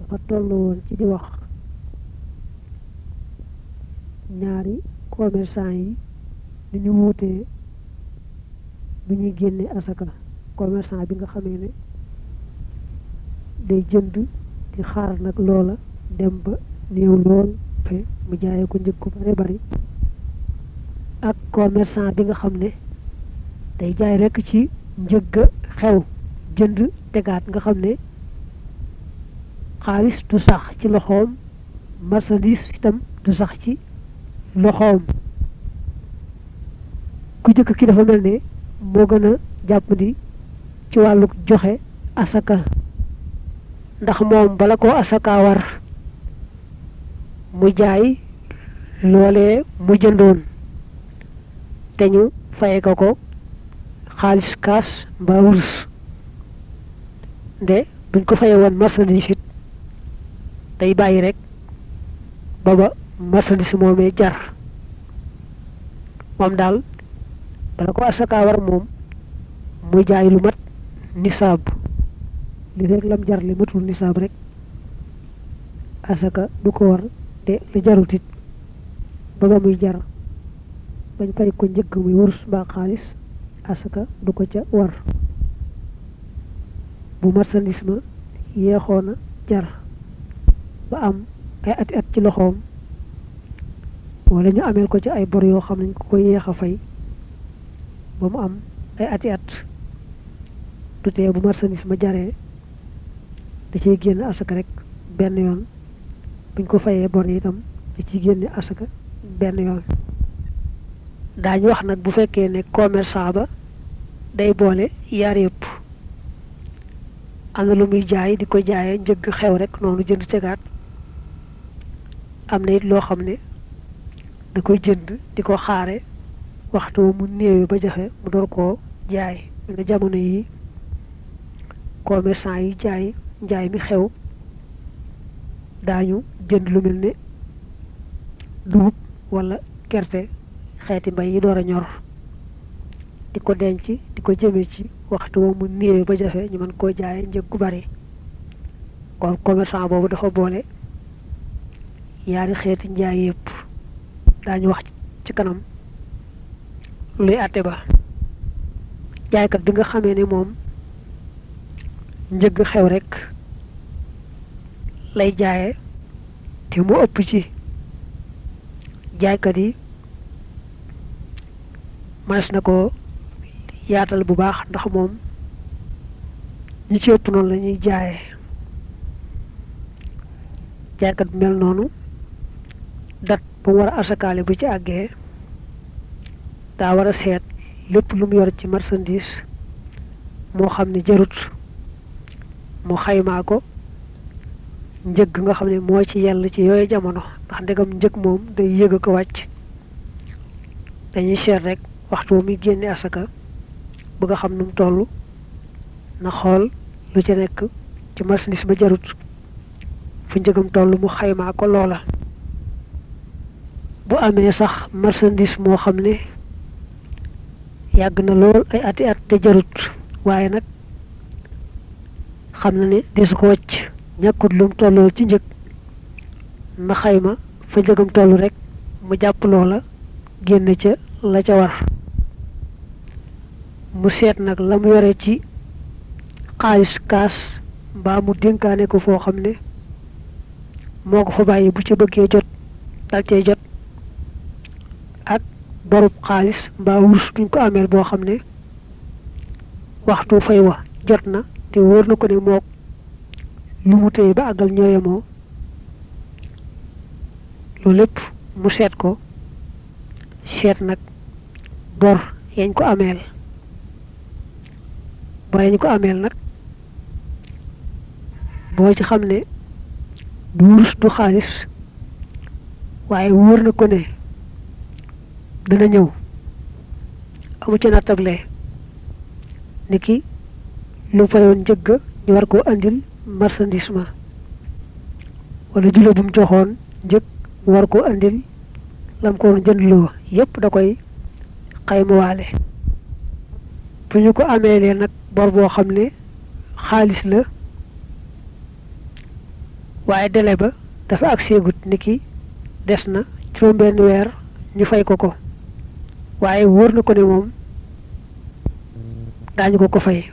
dafa toll woon ci di wax ñaari commerçant yi ni ñu wuutee bu ñuy génne asaka commerçant bi nga xamee ne day jënd di xaar nag loola dem ba néew lool fe mu jaayee ko njëg ko bare bari ak commerçant bi nga xam ne day jaay rekk ci njëgga xew jënd tegaat nga xam ne xaalis du sax ci loxoom marchandise itam du sax ci loxoom ku jëkk ki dafa mel ne moo gën a jàppandi ci wàllu joxe asaka ndax moom bala ko asaka war mu jaay loolee mu jëndoon te ñu faye ko ko xaalis kaas mbaa wurus nde buñ ko faye woon marchandise it day bàyyi rek ba ba marchandise moomee jar moom daal bala ko asaka war moom muy jaay lu mat nisaab li rek lam jar li matul nisaab rek asaka du ko war te lu jarut it ba ba muy jar bañ fay ko njëgg muy wurus mbaa xaalis asaka du ko ca war bu marchandise ma yeexoon a jar ba am ay ati at ci loxoom wala ñu ameel ko ci ay bor yoo xam nañ ko koy yeex a fay ba mu am ay ati at du tee bu marchandise ma jaree da ciy génn asaka rek benn yoon buñ ko fayee bor yi itam da ciy génne asaka benn yoon daañu wax nag bu fekkee ne commerçant ba day boole yaar yëpp am na lu muy jaay di ko jaayee njëgg xew rek noonu jënd tegaat am na it loo xam ne da koy jënd di ko xaare waxtu mu néewe ba jafe mu door koo jaay nga jamono yi commerçant yi jaay njaay mi xew daañu jënd lu mel ne dugub wala gerte xeeti mbay yi door a ñor di ko denc di ko jëme ci waxtu woo mu néewe ba jafe ñu mën koo jaay njëg gu bari kon commerçant boobu dafa boole yaari xeeti njaay yëpp daañu wax ci kanam luy àtte ba jaaykat bi nga xamee ne moom njëgg xew rek lay jaaye te mu ëpp ci jaaykat yi mënees na ko yaatal bu baax ndax moom ñi ci ëpp noonu la ñuy jaaye jaaykat bi mel noonu dat bu mu war a asakaale bu ci àggee daa war a seet lépp lu mu yor ci marchandise moo xam ne jarut mu xaymaa ko njëg nga xam ne moo ci yell ci yooyu jamono ndax ndegam njëg moom day yëg a ko wàcc dañuy seet rek waxtu muy génne asaka bëgg a xam nu mu toll na xool lu ci nekk ci marchandise ba jarut fu njëgam toll mu xaymaa ko loola bu amee sax marchandise moo xam ne yàgg na lool ay ati at te jarut waaye nag xam na ne desu ko wàcc ñàkkut lum tollool ci njëg na xayma fa njëgam toll rek mu jàpp loola génn ca la ca war mu seet nag la mu yore ci xaalis kaas mbaa mu dénkaane ko foo xam ne moo ko fa bàyyi bu ca bëggee jot dal cay jot ak borub xaalis mbaa wurus duñ ko ameel boo xam ne waxtu fay wa jot na te wóor na ko ne mook lu mu téye ba àggal ñooyemoo loolu lépp mu seet ko seet nag bor yañ ko ameel bor yañ ko ameel nag boo ci xam ne du wurus du xaalis waaye wóor na ko ne dana ñëw amu ci nattable ni ki lu fayoon njëgg ñu war koo andil marchandise ma wala jula bu mu joxoon njëg war koo andil lam ko woon jëndloo yépp da koy xaymawaale bu ñu ko ameelee nag bor boo xam ne xaalis la waaye délai ba dafa ak seegut ni ki des na juróom benn weer ñu fay ko ko waaye wóor na ko ne moom daañu ko ko fay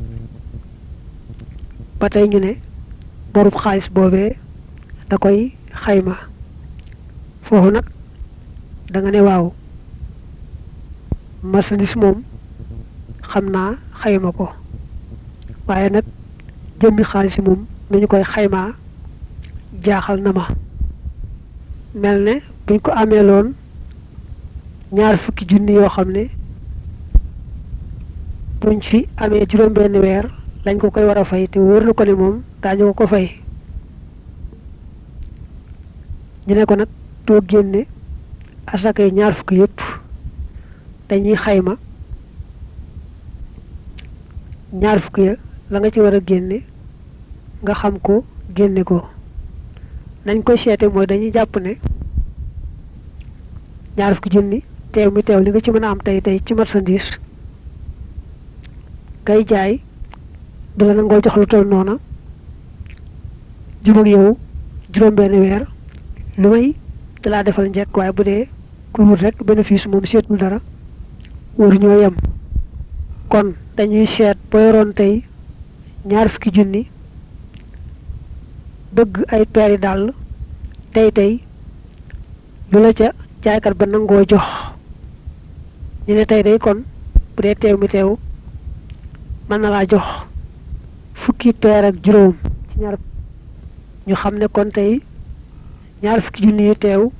ba tey ñu ne borub xaalis boobee da koy xayma foofu nag da nga ne waaw marchandise moom xam naa xayma ko waaye nag jëmmi xaalis moom nu ñu koy xaymaa jaaxal na ma mel ne buñ ko amee loon ñaar fukki junni yoo xam ne buñ fi amee juróom benn weer lañ ko koy war a fay te wóor na ko ne moom daañu ko ko fay ñu ne ko nag doo génne asaka yi ñaar fukki yëpp dañuy xayma ñaar fukki ya la nga ci war a génne nga xam ko génne ko nañ koy seete mooy dañuy jàpp ne ñaar fukki junni teew mi teew li nga ci mën a am tey tey ci marchandise kay jaay du la nangoo jox lu toll noona jub ak yow juróom benn weer lu may dalaa defal njëkk waaye bu dee ku wut rek bénéfice moom seetul dara waru ñoo yem kon dañuy seet boo yoroon tey ñaar fukki junni bëgg ay peeri dàll tey tey lu la ca jaaykat ba nangoo jox ñu ne tey day kon bu dee teew mi teew mën na laa jox fukki peer ak juróom ci ñaar ñu xam ne kon tey ñaar fukki junni yu teew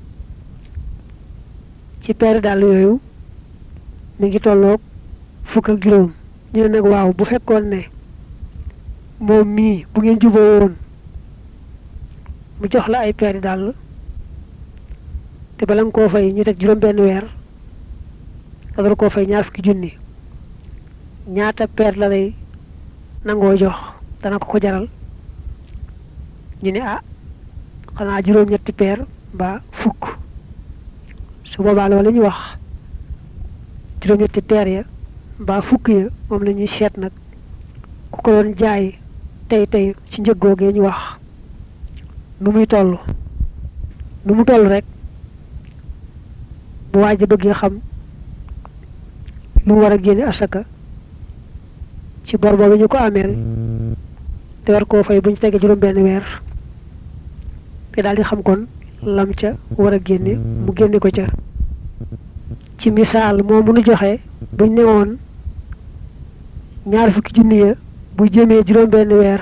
ci peeri dàll yooyu mi ngi tolloog fukk ak juróom ñu ne nag waaw bu fekkoon ne moom mii bu ngeen juboo woon mu jox la ay peeri dàll te bala nga koo fay ñu teg juróom benn weer nga door koo fay ñaar fukki junni ñaata peer la lay nangoo jox dana ko ko jaral ñu ne ah xanaa juróom-ñetti peer mbaa fukk su boobaa loolu la ñuy wax juróom-ñetti peer ya mbaa fukk ya moom la ñuy seet nag ku ko doon jaay tey tey ci njëg googee ñu wax nu muy toll nu mu toll rek bu waaj a bëggee xam lu war a génne asaka ci bor boobu ñu ko ameel te war koo fay bu ñu tegee juróom benn weer te daal di xam kon lam ca war a génne mu génne ko ca ci misaal moo mënu joxe buñ ne woon ñaar fukki junni ya bu jëmee juróom benn weer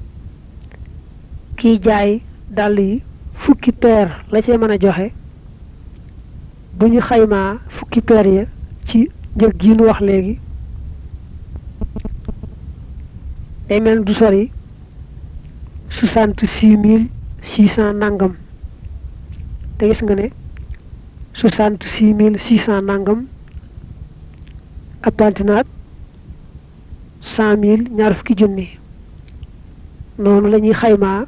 kiy jaay dàll yi fukki peer la cee mën a joxe bu ñu xaymaa fukki peer ya ci njëg gi nu wax léegi day mel du sori soixante six mille six cent nangam te gis nga ne soixante six mille six cent nangam appanti naag cent mille ñaar fukki junni noonu la ñuy xaymaa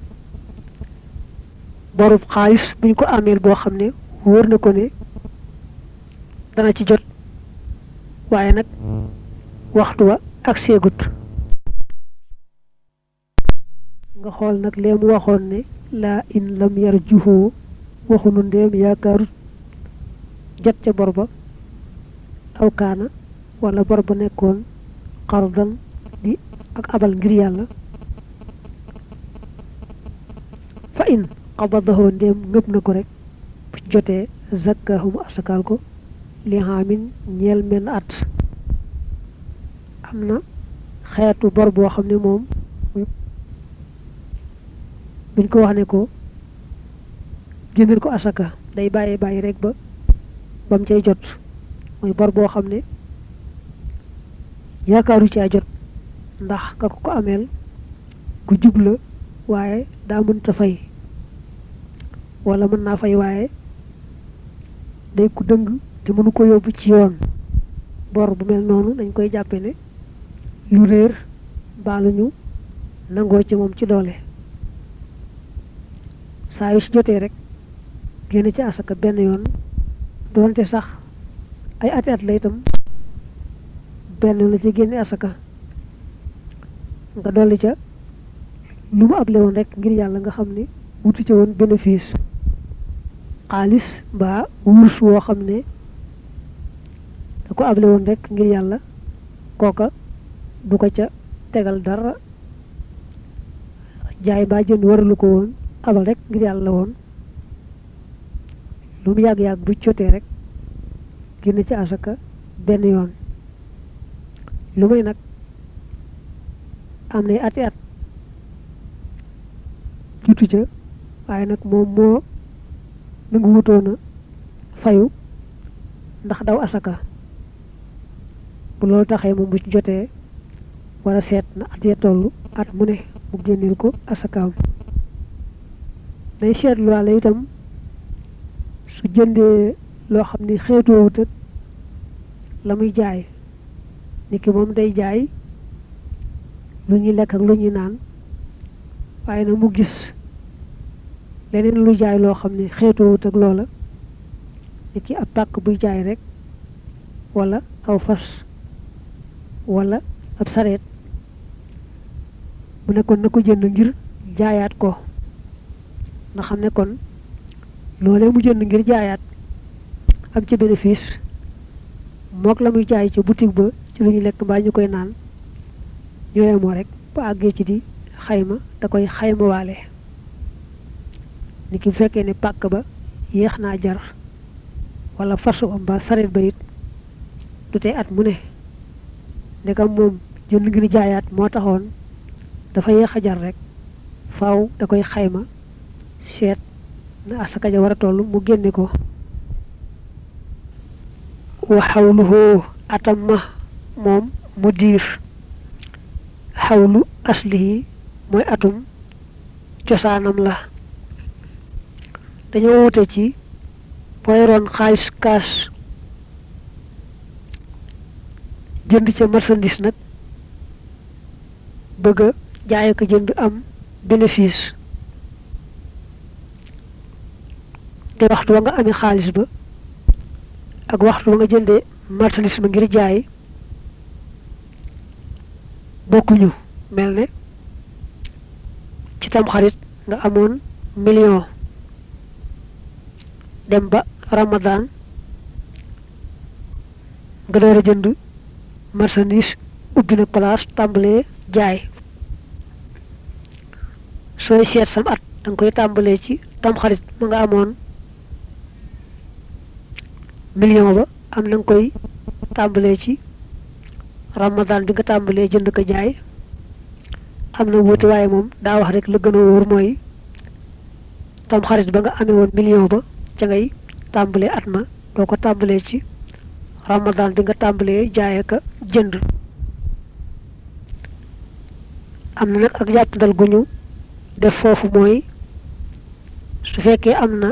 borub xaalis bu ñu ko ameel boo xam ne wóor na ko ne dana ci jot waaye nag waxtu wa ak seegut nga xool nag lee mu waxoon ne laa in lam yar juhoo waxunu ndéem yaakaarut jot ca bor ba aw kaana wala bor ba nekkoon xardan di ak abal ngir yàlla fa in xabadahoo ndéem ngëb na ko rek bu jotee zakkahumu asakaal ko li xaamin ñeel menn at am na xeetu bor boo xam ne moom buñ ko wax ne ko génneel ko asaka day bàyyi bàyyi rek ba ba mu cay jot mooy bor boo xam ne yaakaaru caa jot ndax ka ko ko ameel ku jub la waaye daa mënta fay wala mën naa fay waaye day ku dëng te mënu ko yóbbu ci yoon bor bu mel noonu dañ koy jàppe ne lu réer mbaa lu ñu nangoo ci moom ci doole saa yu su jotee rek génn ci asaka benn yoon doonte sax ay ati at la itam benn la ci génne asaka nga dolli ca lu mu able woon rek ngir yàlla nga xam ne wutu ca woon bénéfice xaalis mbaa wurus woo xam ne da ko able woon rek ngir yàlla kooka du ko ca tegal dara jaay mbaa jënd waralu ko woon abal rek ngir yàlla woon lu mu yàgg-yàgg bu jotee rek génn ci asaka benn yoon lu may nag am nay ati at jutu ca waaye nag moom moo nangu wutoona fayu ndax daw asaka bu loolu taxee moom bu ci jotee wala seet na at ya toll at mu ne mu génneel ko asakaam day seetluwaale itam su jëndee loo xam ni xeetoowut ak la muy jaay ni ki moom day jaay lu ñuy lekk ak lu ñuy naan waaye nag mu gis leneen lu jaay loo xam ne xeetoowut ak loola ni ki ab pàkk buy jaay rek wala aw fas wala ab sareet mu nekkoon na ko jënd ngir jaayaat ko nga xam ne kon loolee mu jënd ngir jaayaat am ci bénéfice mook la muy jaay ci boutique ba ci lu ñu lekk mbaa ñu koy naan ñooye moo rek ba àggee ci di xayma da koy xayma waale ni ki bu fekkee ne pàkk ba yéex naa jar wala fasu am ba sareet ba it du tey at mu ne ndegam moom jënd ngir jaayaat moo taxoon dafa yéex a jar rek faaw da koy xayma seet na asaka ja war a toll mu génne ko wa xawluhu atam ma moom mu diir xawlu aslihi mooy atum cosaanam la dañoo wute ci booy roon xaalis kaas jënd ca marchandise nag bëgg a jaay ko jënd am bénéfice te waxtu wa nga amee xaalis ba ak waxtu wa nga jëndee marchandise ba ngir jaay bokkuñu mel ne ci tam xarit nga amoon million dem ba ramadan nga door a jënd marchandise ubbi nag place tàmbalee jaay sooy seet sam at da nga koy tàmbalee ci tamxarit ma nga amoon million ba am na nga koy tàmbalee ci ramadan bi nga tàmbalee jënd ko jaay am na wuute waaye moom daa wax rek la gën a wóor mooy tamxarit ba nga amee woon million ba ca ngay tàmbalee at ma doo ko tàmbalee ci ramadan bi nga tàmbalee jaay ka jënd am na nag ak jàppandal gu ñu def foofu mooy su fekkee am na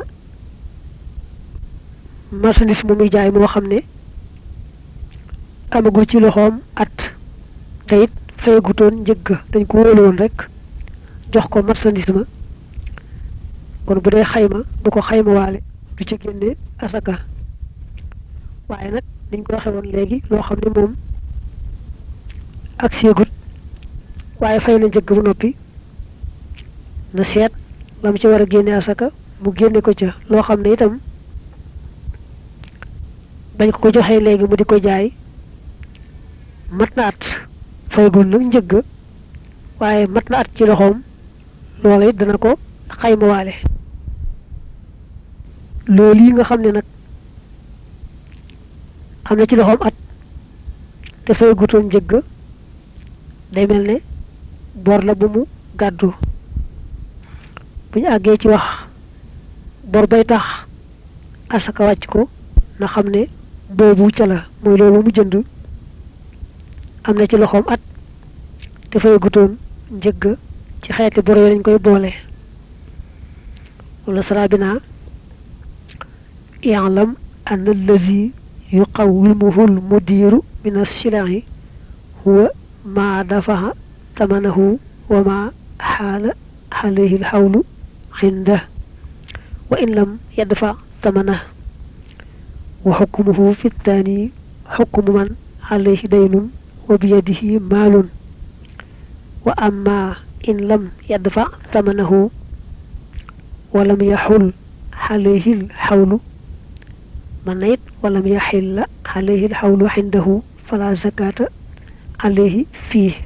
marchandise mu muy jaay moo xam ne amagul ci loxoom at te it fayagutoon njëgg dañ ko wóolu woon rek jox ko marchandise ma kon bu dee xayma du ko xayma waale du ci génne asaka waaye nag niñ ko waxee woon léegi loo xam ne moom ak seegut waaye fay na njëgg bu noppi na seet la mu ci war a génne asaka mu génne ko ca loo xam ne itam bañ ko ko joxee léegi mu di ko jaay mat na at faygul nag njëgg waaye mat na at ci loxoom loola it dana ko xayma waale loolu yi nga xam ne nag am na ci loxoom at te faygutoon njëgg day mel ne bor la bu mu gàddu bu ñu àggee ci wax bor bay tax asaka wàcc ko na xam ne boobu ca la mooy loolu mu jënd am na ci loxoom at te faygutoon njëgg ci xeeti bor yi lañ koy boole wala sarabina i'lam an allazi yuqawwimuhu almudiru min alsilaahi huwa ma dafaha tamanahu wa ma xaala alayhi alxawlu cindah wa in lam yadfa tamanah wa xukmuhu fi ltaani xukmu man alayhi daynun wa biyadihi maalun wa amma in lam yadfa tamanahu walam yaxul xalayhil xawlu man na it walam yaxilla xalayhil xawlu xindahu fala zakata alayhi fii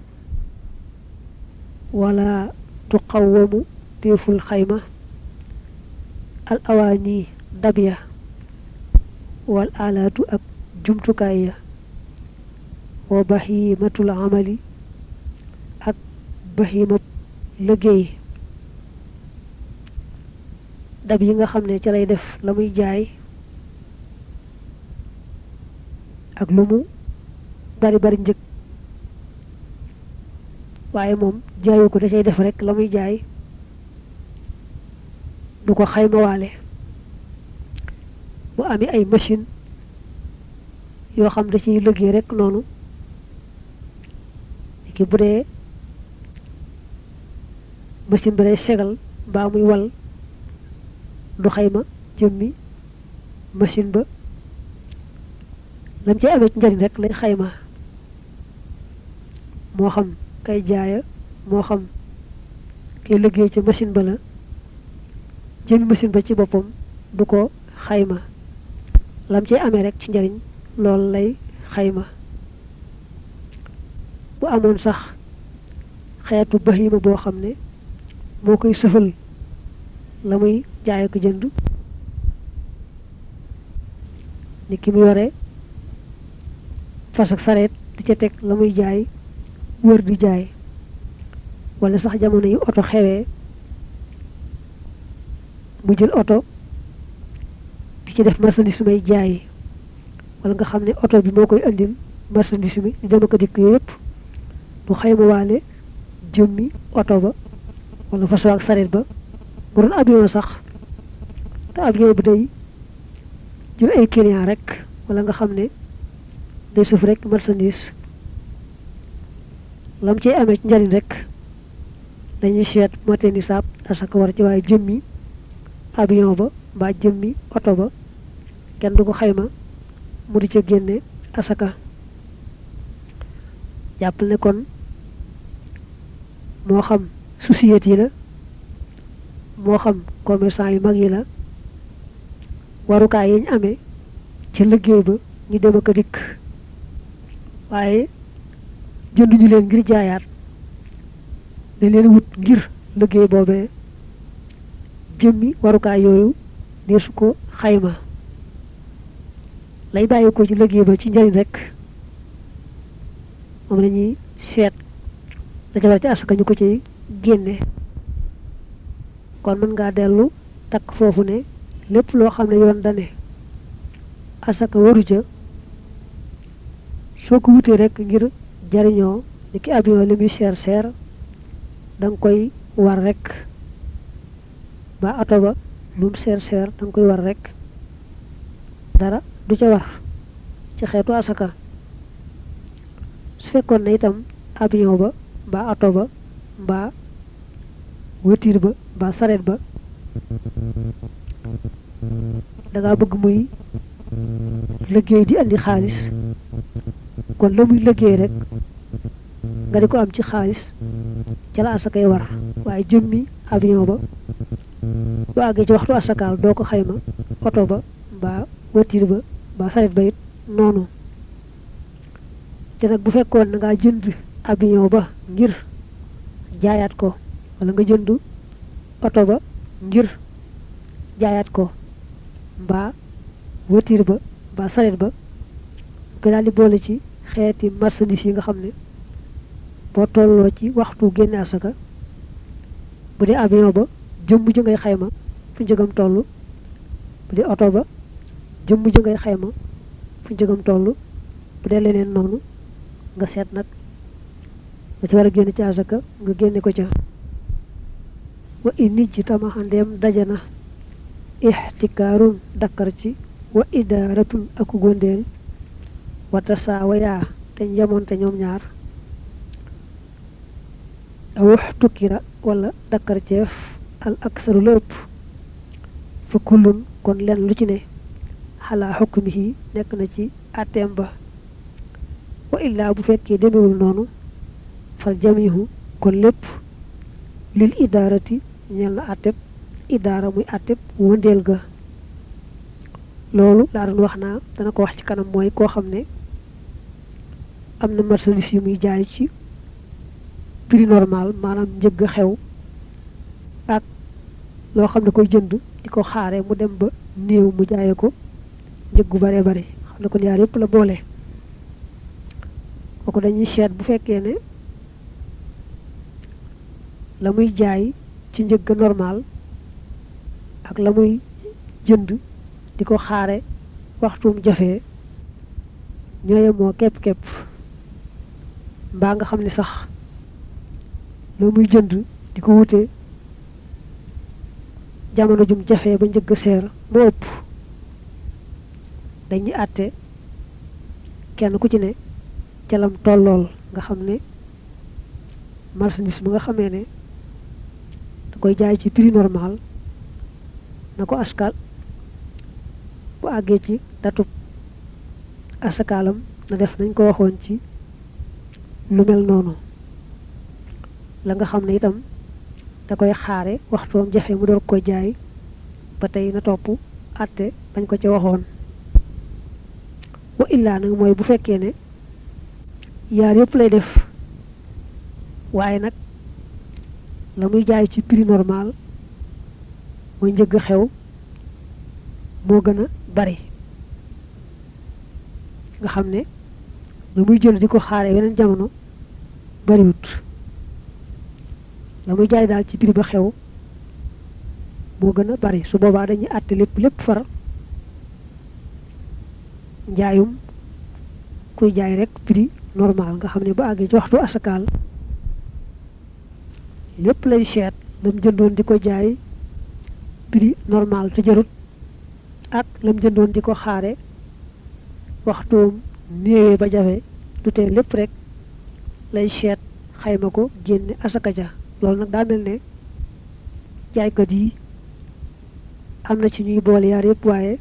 wala tuqawamu déeful xayma al awaani dab ya wal alaatu ak jumtukaay ya wa bahimatul amali ak bahima liggéey dab yi nga xam ne ca lay def la muy jaay ak lu mu bari bari njëg waaye moom jaayu ko da cay def rek la muy jaay du ko xaymawaale bu amee ay machine yoo xam da ciy liggéey rek noonu ki bu dee machine bi day segal mbaa muy wal du xayma jëmmi machine ba lam ci amee ci njariñ rek lay xayma moo xam kay jaaya moo xam kay liggéey ci machine ba la jëmmi machine ba ci boppam du ko xayma lam ci amee rek ci njariñ loolu lay xayma bu amoon sax xeetu bahima boo xam ne moo koy sëfal la muy jaay ko jënd ni ki mu yore fas ak sareet di ca teg la muy jaay wër di jaay wala sax jamono yi oto xewee mu jël oto di ci def marchandise may jaay wala nga xam ne oto bi moo koy andil marchandise mi di dem ak dikk yooyu yëpp du xayma waale jëmmi oto ba wala fas ak sareet ba bu doon avion sax te avion bi day jël ay client rek wala nga xam ne day suuf rek marchandise lam ciy amee ci njariñ rek dañuy seet mote ni saab asaka war ci waaye jëmmi avion ba mbaa jëmmi oto ba kenn du ko xayma mu di ca génne asaka jàppal ne kon moo xam société yi la moo xam commerçant yu mag yi la warukaay yi ñu amee ca liggéey ba ñu dem ak a dikk waaye jënduñu leen ngir jaayaat dañ leen wut ngir liggéey boobee jëmmi warukaay yooyu deesu ko xayma lay bàyyi ko ci liggéey ba ci njariñ rek moom la ñuy seet la ca war ci asaka ñu ko ci génne kon mën ngaa dellu takk foofu ne lépp loo xam ne yoon dane asaka waru ca soo ko wutee rek ngir jariñoo ni ki avion li muy seer seer da nga koy war rek ba oto ba lu mu seer seer da nga koy war rek dara du ca war ci xeetu asaka su fekkoon na itam avion ba mbaa oto ba mbaa voiture ba mbaa sareet ba dangaa bëgg muy liggéey di andi xaalis kon la muy liggéey rek nga di ko am ci xaalis ca la asakay war waaye jëmmi avion ba bu àggee ci waxtu asakaal doo ko xayma oto ba mbaa voiture ba mbaa sareet ba it noonu te nag bu fekkoon na ngaa jënd avion ba ngir jaayaat ko wala nga jënd oto ba ngir jaayaat ko mbaa voiture ba mbaa sareet ba ko daal di boole ci xeeti marchandise yi nga xam ne boo tolloo ci waxtu génne asaka bu dee avion ba jëmm ji ngay xayma fu njëgam toll bu dee oto ba jëmm ji ngay xayma fu njëgam toll bu dee leneen noonu nga seet nag nga ci war a génne ci asaka nga génne ko ca wa inni ci tamaxandeem dajana ixtikaarun dakkar ci wa idaaratun aku gondeel wata saawa yaa te njamonte ñoom ñaar awux tukkira wala dakkar ceef al aksaru la ëpp fa kullun kon len lu ci ne xalaa xukmihi nekk na ci àtteem ba wa illaa bu fekkee demewul noonu fal jamihu kon lépp lil idaarati ñeel na àtteb idaara muy àtteb wëndeel ga loolu laa doon wax naa dana ko wax ci kanam mooy koo xam ne am na marchandise yu muy jaay ci prix normal maanaam njëgg xew ak loo xam ne koy jënd di ko xaare mu dem ba néew mu jaaye ko njëggu bare bare xam ne kon yaar yëpp la boole kooku dañuy seet bu fekkee ne la muy jaay ci njëgg normal ak la muy jënd di ko xaare waxtuum jafee ñooye moo képp-képp mbaa nga xam ne sax la muy jënd di ko wute jamono jum jafee ba njëgg seer moo ëpp dañuy àtte kenn ku ci ne calam tollool nga xam ne marchandise bi nga xamee ne da koy jaay ci prix normal na ko askal bu àggee ci datub asakaalam na def nañ ko waxoon ci lu mel noonu la nga xam ne itam da koy xaare waxtoom jafe mu door ko jaay ba tey na topp àtte bañ ko ca waxoon wa illaa nag mooy bu fekkee ne yaar yëpp lay def waaye nag la muy jaay ci prix normal mooy njëgg xew moo gën a bari nga xam ne la muy jël di ko xaare weneen jamono bariwut la muy jaay daal ci prix ba xew moo gën a bari su boobaa dañuy àtte lépp lépp far njaayum kuy jaay rek prix normal nga xam ne bu àggee ci waxtu asakaal lépp lay seet lam jëndoon di ko jaay prix normal te jarut ak lam jëndoon di ko xaare waxtoom néewee ba jafe du tee lépp rek lay seet xayma ko génne asaka ja loolu nag daa mel ne jaaykat yi am na ci ñuy boole yaar yëpp waaye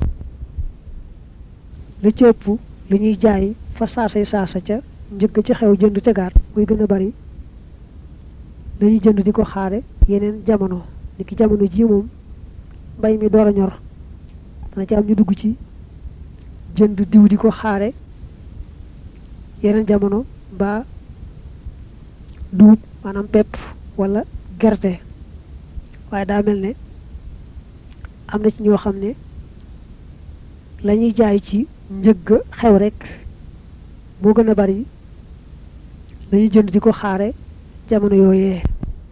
la ci ëpp lu ñuy jaay fa saasay saasa ca njëkk ci xew jënd tegaat muy gën a bari dañuy jënd di ko xaare yeneen jamono ni ki jamono ji moom mbay mi door a ñor dana ci am ñu dugg ci jënd diw di ko xaare yeneen jamono mbaa duub maanaam pepp wala gerte waaye daa mel ne am na ci ñoo xam ne la ñuy jaay ci njëgg xew rek moo gën a bari dañuy jënd di ko xaare jamono yooyee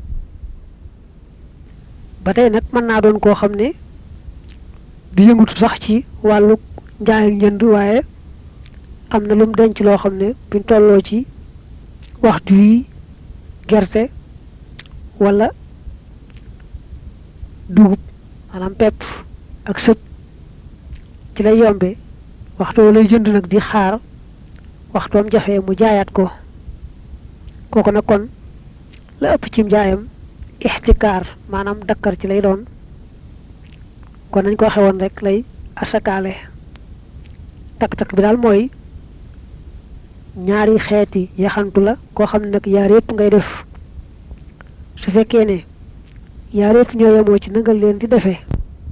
ba tey nag mën naa doon koo xam ne du yëngutu sax ci wàllu njaay ak njënd waaye am na lum denc loo xam ne buñ tolloo ci waxtu wi gerte wala dugub maanaam pepp ak sëb ci lay yombe waxtu lay jënd nag di xaar waxtoom jafe mu jaayaat ko kooku nag kon la ëpp ci njaayam ixtikaar maanaam dakkar ci lay doon kon nañ ko waxe woon rek lay asakaale takk-takk bi daal mooy ñaari xeeti yaxantu la koo xam ne nag yaar yëpp ngay def su fekkee ne yaar yëpp ñoo yemoo ci nangal leen di defee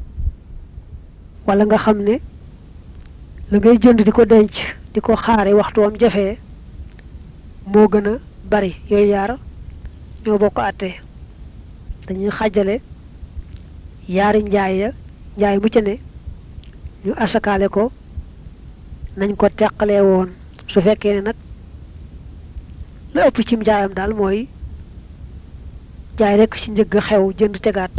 wala nga xam ne la ngay jënd di ko denc di ko xaare waxtu am jafee moo gën a bari yooyu yaar ñoo bokk àtte dañuy xàjjale yaari njaay ya njaay mu ci ne ñu asakaale ko nañ ko teqalee woon su fekkee ne nag la ëpp cim njaayam daal mooy jaay rekk ci njëgg xew jënd tegaat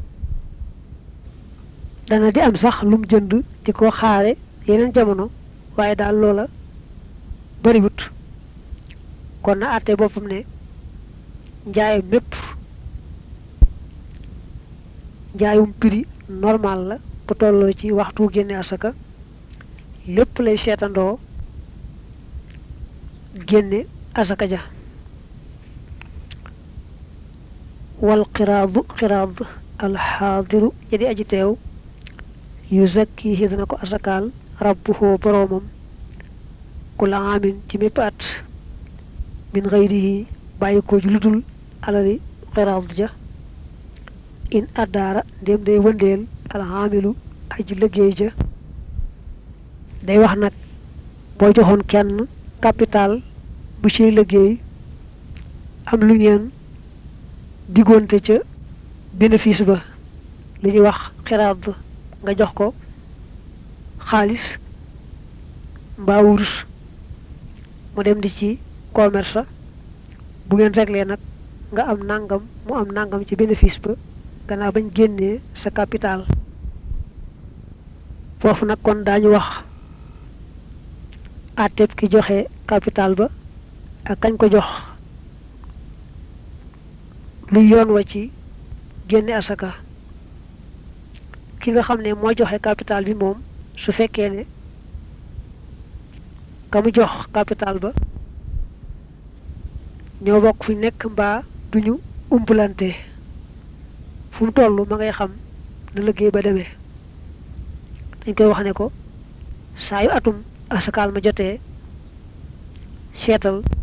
dana di am sax lum jënd di ko xaare yeneen jamono waaye daal loola bariwut kon na àtte boppam ne njaayam mépp njaayum prix normal la bu tolloo ci waxtu génne asaka lépp lay seetandoo génne asaka ja wal xiraadu xiraad alxaadiru jadi aji teew yu zakkihi dana ko asakaal rabbuhoo boroomam kula amin ci mépp at min xayrihi bàyyi ko ju ludul alali xiraad ja in addaara ndéem day wëndeel alxaamilu aji liggéey ja day wax nag boo joxoon kenn capital bu ciy liggéey am lu ngeen diggoonte ca bénéfice ba li ñuy wax xiraat nga jox ko xaalis mbaa wurus mu dem di ci commerce bu ngeen réglé nag nga am nangam mu am nangam ci bénéfice ba gannaaw bañ génnee sa capital foofu nag kon daañu wax àtteeb ki joxe capital ba ak kañ ko jox luy yoon wa ci génne asaka ki nga xam ne moo joxe capital bi moom su fekkee ne ka mu jox capital ba ñoo bokk fu nekk mbaa duñu umpalante fu mu toll ma ngay xam na liggéey ba demee dañ koy wax ne ko saa yu atum asakaal ma jotee seetal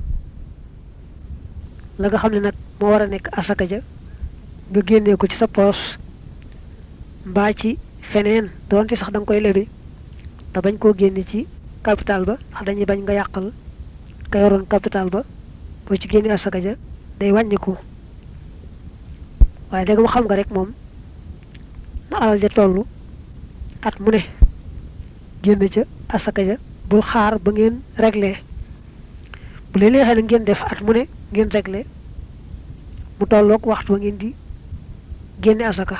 la nga xam ne nag moo war a nekk asaka ja nga génnee ko ci sa poos mbaa ci feneen doonte sax da nga koy lebi te bañ koo génne ci capital ba ndax dañuy bañ nga yàqal ka yoroon capital ba boo ci génne asaka ja day wàññiku waaye dégg ma xam nga rek moom na alal ja toll at mu ne génn ca asaka ja bul xaar ba ngeen réglé bu leen neexee na ngeen def at mu ne ngeen réglé mu tolloog waxtu wa ngeen di génne asaka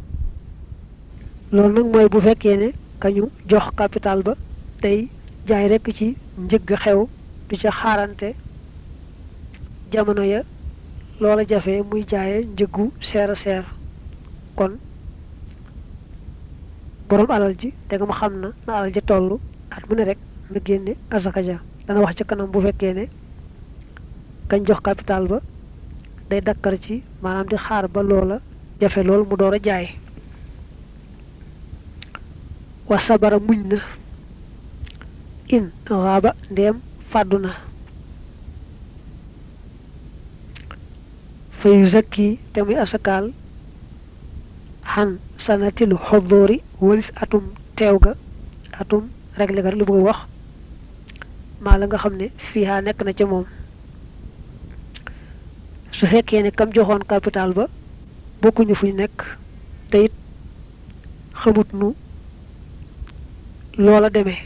loolu nag mooy bu fekkee ne kañu jox capital ba tey jaay rekk ci njëgg xew du ca xaarante jamono ya loola jafe muy jaaye njëggu seer a seer kon boroom alal ji te nga ma xam na na alal ja toll at mu ne rek na génne asaka ja dana wax ci kanam bu fekkee ne kañ jox capital ba day dakkar ci maanaam di xaar ba loola jafe lool mu door a jaay wa sabara muñ na in raaba ndeem fàddu na fa yu zakki te muy asakaal xan sanatilu xoddoori walis atum teew ga atum regle ga lu bëgg wax maa la nga xam ne fiihaa nekk na ca moom su fekkee ne kam joxoon capital ba bokkuñu fuñ nekk te it xamut nu loola demee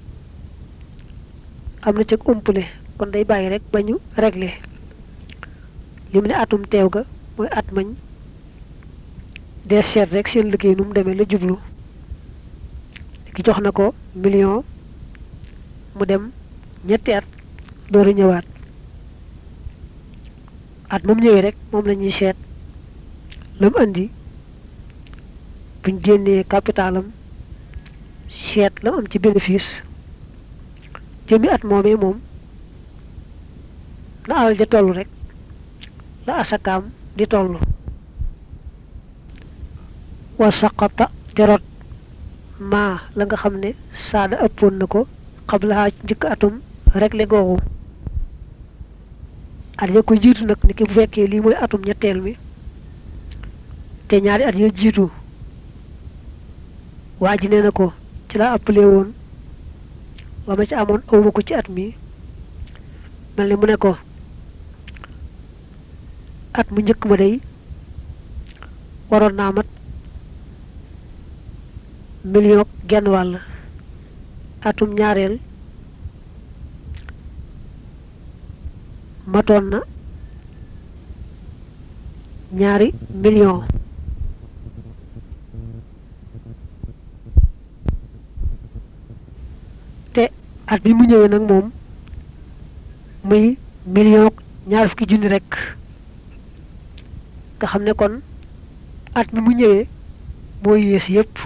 am na ca umpule kon day bàyyi rek ba ñu réglé li mu ne atum teew ga mooy at mañ des seet rek seen liggéey nu mu demee la jublu ki jox na ko million mu dem ñetti at door a ñëwaat at moom ñëwee rek moom la ñuy seet la mu andi buñ génnee capitalam seet la mu am ci bénéfice jëmi at moomee moom na alal ja toll rek la asakaam di toll wa saqata terot maa la nga xam ne saada ëppoon na ko xablahaa njëkk atum réglé googu at ya ko jiitu nag ni ki bu fekkee lii mooy atum ñetteel mi te ñaari at ya jiitu waa ji nee na ko ci laa appelé woon la ma ci amoon awma ko ci at mi mel ni mu ne ko at mu njëkk ma day waroon naa mat million genn wàll atum ñaareel matoon na ñaari million te at bi mu ñëwee nag moom muy million ñaar fukki junni rekk nga xam ne kon at mi mu ñëwee moo yées yépp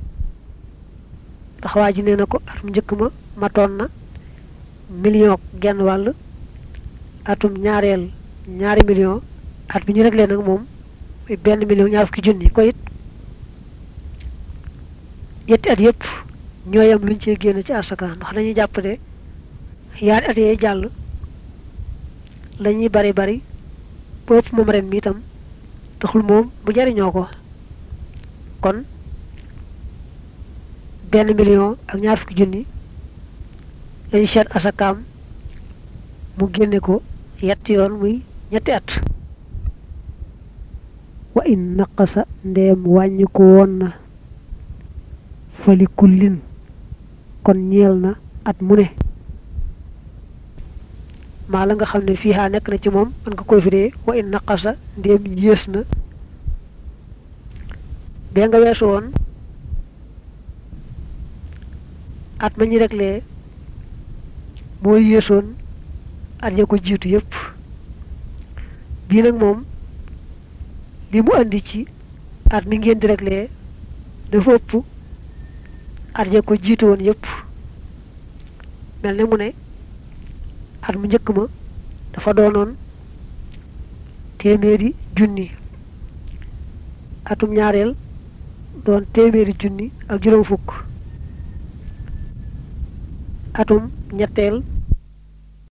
ndax waa ji nee na ko at mu njëkk ma matoon na million genn wàll atum ñaareel ñaari million at bi ñu réglé nag moom muy benn million ñaar fukki junni ko it yetti at yépp ñooyam luñ cee génn ci asaka ndax dañuy jàpp ne yaari at yee jàll lañuy bari bari bopp moom ren mi itam taxul moom bu jariñoo ko kon benn million ak ñaar fukki junni lañu seet asakaam mu génne ko yetti yoon muy ñetti at wa in naqasa ndeem wàññi ko woon na fali kullin kon ñeel na at mu ne maa la nga xam ne fii nekk na ci moom man nga koy firee wa in naqasa ndéem yées na bee nga weesu woon at ma ñu reklee moo yéesoon at ya ko jiitu yépp bii nag moom li mu andi ci at mi ngeen di reklee dafa ëpp at ya ko jiitu woon yépp mel ne mu ne at mu njëkk ma dafa doonoon téeméeri junni atum ñaareel doon téeméeri junni ak juróom fukk atum ñetteel